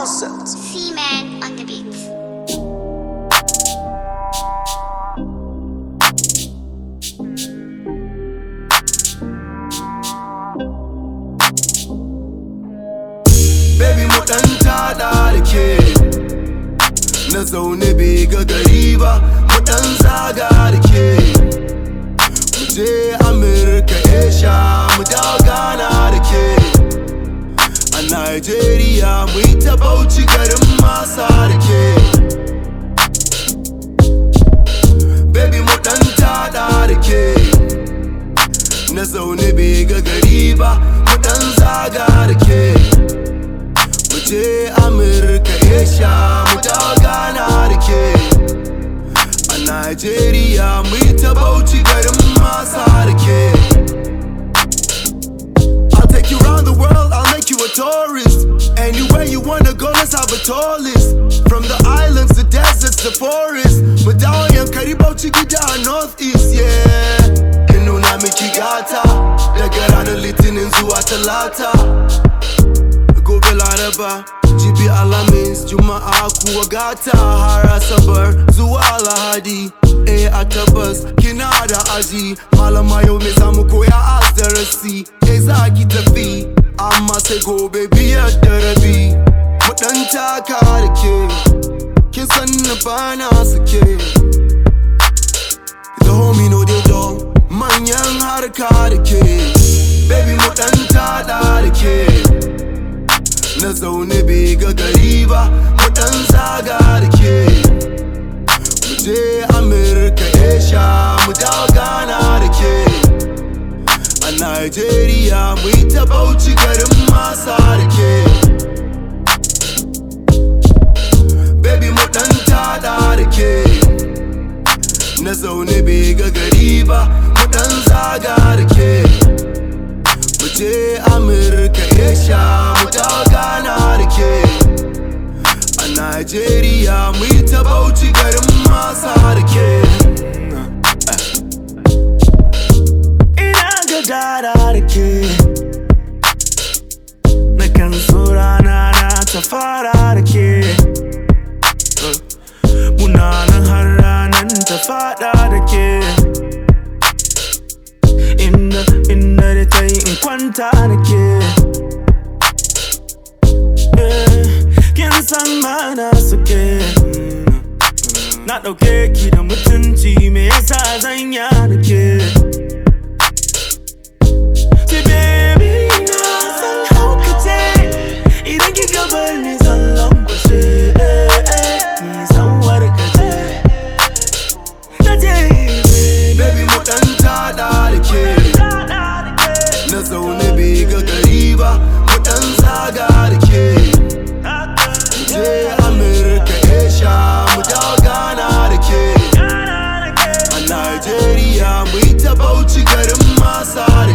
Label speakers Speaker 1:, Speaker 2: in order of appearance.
Speaker 1: concept.
Speaker 2: C-Man on the beat.
Speaker 3: Baby mu dan tada da ke Na zaune bai ga gari ba Mu dan zaga da ke Mu je Amurka Asia Mu dawo Ghana da ke A Nigeria mu yi ta bauchi garin masa da ke Baby mu dan tada da ke Na zaune bai ga gari ba Mu dan zaga da ke mu je Amurka Asia mu dawo Ghana da ke a Nigeria mu yi ta bauchi garin masa da ke I'll take you around the world, I'll make you a tourist Anywhere you wanna go, let's have a tour list From the islands, the deserts, the forests Mu dawo yankari bauchi gida a northeast, yeah In nuna miki gata Daga ranar litinin zuwa talata gobe laraba jibi alhamis juma'a kuwa gata har asabar zuwa lahadi eh a tabbas kina da aji malama yau me zamu koya a darasi eh za ki tafi amma sai gobe biyar da rabi mu dan taka da ke kin san na bana sake the homie no dey dull manyan harka da ke baby mu dan tada da ke na zaune bai ga gari ba mu dan zaga da ke mu je amurka asia mu dawo ghana da ke a nigeria mu yi ta bauchi garin masa da ke baby mu dan tada da ke na zaune bai ga gari ba mu dan zaga da ke mu je amurka asia mu dawo ghana da ke a nigeria mu yi ta bauchi garin masa da ke
Speaker 4: ina ga dara da ke na kan so rana na ta fara da ke muna nan har ranan ta fada da ke inda inda da ta yi in kwanta da ke Eh, kin san mana suke na ɗauke ki da mutunci me yasa zanya da ke Ce baby na san haukace Idan ki gabar ni zan langwace eh, eh, Ni san warkace Na je
Speaker 3: baby mu dan tada da ke na zaune bai ga gari ba mu dan zaga da ke je amurka asia mu dawo ghana da ke a nigeria mu yi ta bauchi garin masa da